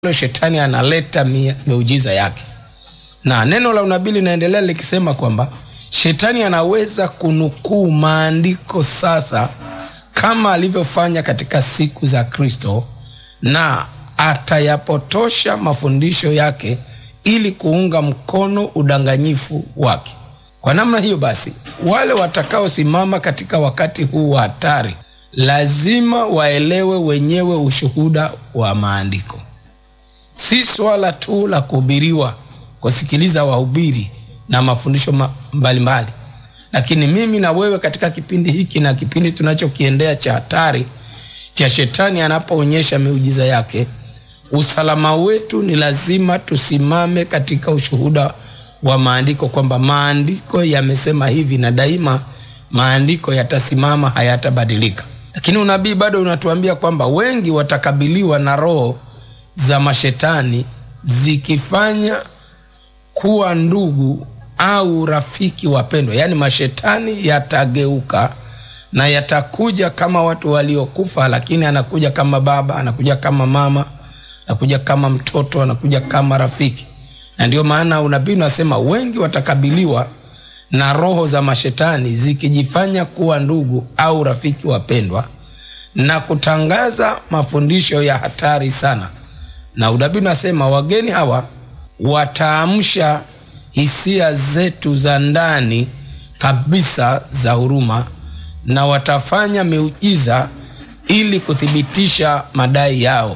shetani analeta miujiza yake na neno la unabii linaendelea likisema kwamba shetani anaweza kunukuu maandiko sasa kama alivyofanya katika siku za kristo na atayapotosha mafundisho yake ili kuunga mkono udanganyifu wake kwa namna hiyo basi wale watakaosimama katika wakati huu wa hatari lazima waelewe wenyewe ushuhuda wa maandiko si swala tu la kuhubiriwa kusikiliza wahubiri na mafundisho mbalimbali mbali. lakini mimi na wewe katika kipindi hiki na kipindi tunachokiendea cha hatari cha shetani anapoonyesha miujiza yake usalama wetu ni lazima tusimame katika ushuhuda wa maandiko kwamba maandiko yamesema hivi na daima maandiko yatasimama hayatabadilika lakini unabii bado unatuambia kwamba wengi watakabiliwa na roho za mashetani zikifanya kuwa ndugu au rafiki wapendwa yaani mashetani yatageuka na yatakuja kama watu waliokufa lakini anakuja kama baba anakuja kama mama anakuja kama mtoto anakuja kama rafiki na ndio maana unabii unasema wengi watakabiliwa na roho za mashetani zikijifanya kuwa ndugu au rafiki wapendwa na kutangaza mafundisho ya hatari sana na unabii unasema wageni hawa wataamsha hisia zetu za ndani kabisa za huruma na watafanya miujiza ili kuthibitisha madai yao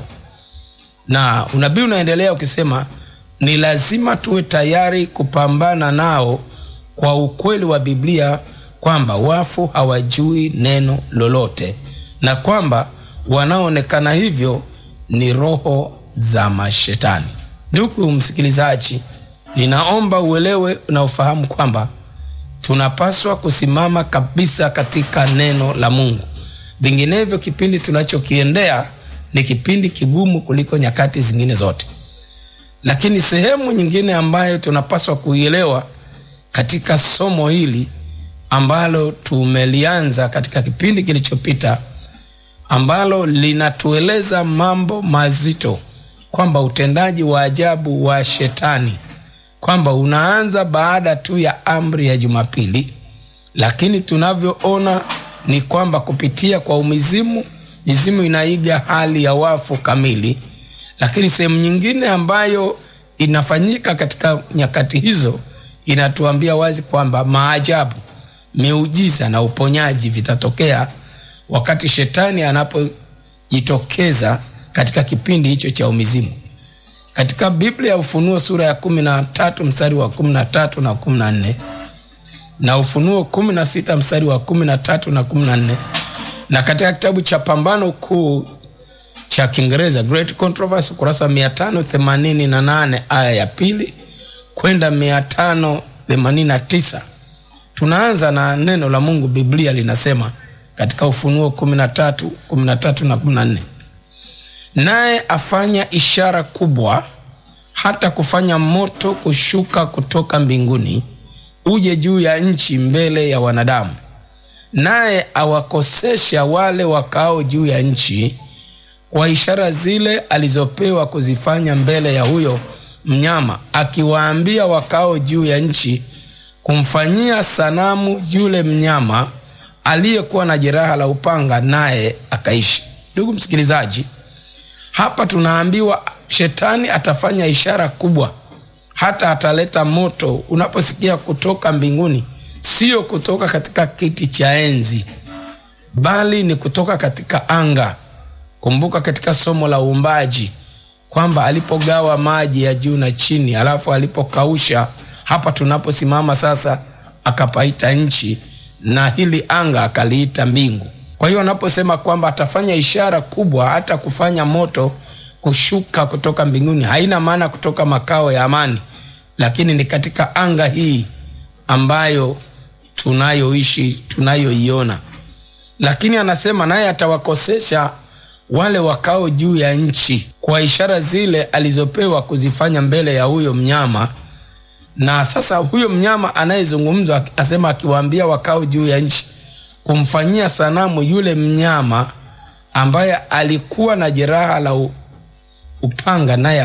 na unabii unaendelea ukisema ni lazima tuwe tayari kupambana nao kwa ukweli wa biblia kwamba wafu hawajui neno lolote na kwamba wanaoonekana hivyo ni roho za mashetani ndugu msikilizaji ninaomba uelewe na ufahamu kwamba tunapaswa kusimama kabisa katika neno la mungu vinginevyo kipindi tunachokiendea ni kipindi kigumu kuliko nyakati zingine zote lakini sehemu nyingine ambayo tunapaswa kuielewa katika somo hili ambalo tumelianza katika kipindi kilichopita ambalo linatueleza mambo mazito kwamba utendaji wa ajabu wa shetani kwamba unaanza baada tu ya amri ya jumapili lakini tunavyoona ni kwamba kupitia kwa umizimu mizimu inaiga hali ya wafu kamili lakini sehemu nyingine ambayo inafanyika katika nyakati hizo inatuambia wazi kwamba maajabu miujiza na uponyaji vitatokea wakati shetani anapojitokeza katika kipindi hicho cha umizimu katika biblia ya ufunuo sura ya kumi na tatu mstari wa kumi na tatu na kumi na nne na ufunuo kumi na sita mstari wa kumi na tatu na kumi na nne na katika kitabu cha pambano kuu cha kiingereza great controversy ukurasa 588 aya ya pili kwenda 589 tunaanza na neno la mungu biblia linasema katika ufunuo 13 13 na 14 naye afanya ishara kubwa hata kufanya moto kushuka kutoka mbinguni uje juu ya nchi mbele ya wanadamu naye awakosesha wale wakao juu ya nchi kwa ishara zile alizopewa kuzifanya mbele ya huyo mnyama akiwaambia wakao juu ya nchi kumfanyia sanamu yule mnyama aliyekuwa na jeraha la upanga naye akaishi ndugu msikilizaji hapa tunaambiwa shetani atafanya ishara kubwa hata ataleta moto unaposikia kutoka mbinguni sio kutoka katika kiti cha enzi bali ni kutoka katika anga kumbuka katika somo la uumbaji kwamba alipogawa maji ya juu na chini alafu alipokausha hapa tunaposimama sasa akapaita nchi na hili anga akaliita mbingu kwa hiyo anaposema kwamba atafanya ishara kubwa hata kufanya moto kushuka kutoka mbinguni haina maana kutoka makao ya amani lakini ni katika anga hii ambayo tunayoishi tunayoiona lakini anasema naye atawakosesha wale wakao juu ya nchi kwa ishara zile alizopewa kuzifanya mbele ya huyo mnyama na sasa huyo mnyama anayezungumzwa asema akiwaambia wakao juu ya nchi kumfanyia sanamu yule mnyama ambaye alikuwa na jeraha la upanga naye